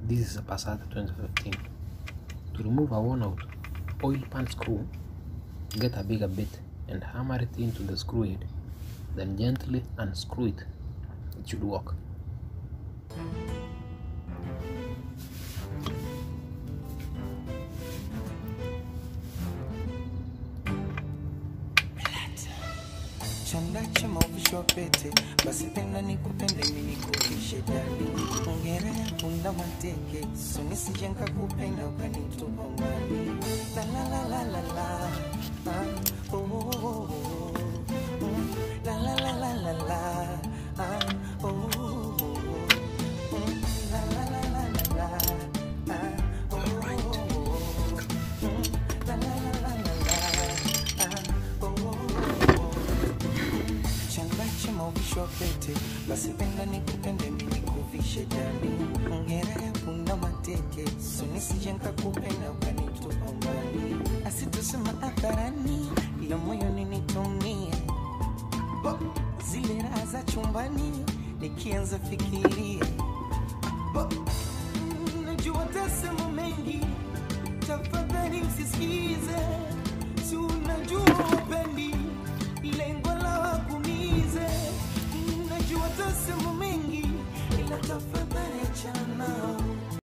This is a Passat 2015. To remove a worn out oil pan screw, get a bigger bit and hammer it into the screw head, then gently unscrew it. It should work. chanda cha maofisho pete basi penda nikupende mimi nikuvishe dali ongera ya punda mateke sunisije nkakupenda ukanitupa mbali la la la la la la ah, oh, oh, oh, oh. Mm, la la la la la la ah, oh, oh, oh, oh. Mm, la la la la la la ah, oh, oh, oh, oh. Mm, la la la la la la ah, oh, oh, oh, oh changache mauvisho pete basi penda nikupende mimi kuvishe jani ongera ya punda mateke sunisije nkakupenda ukanitupa mbali asitusema hadharani ila moyoni nitumie Bo, zile raha za chumbani nikianza fikiria Bo, mm, najua tasema mengi tafadhali msisikize si unajua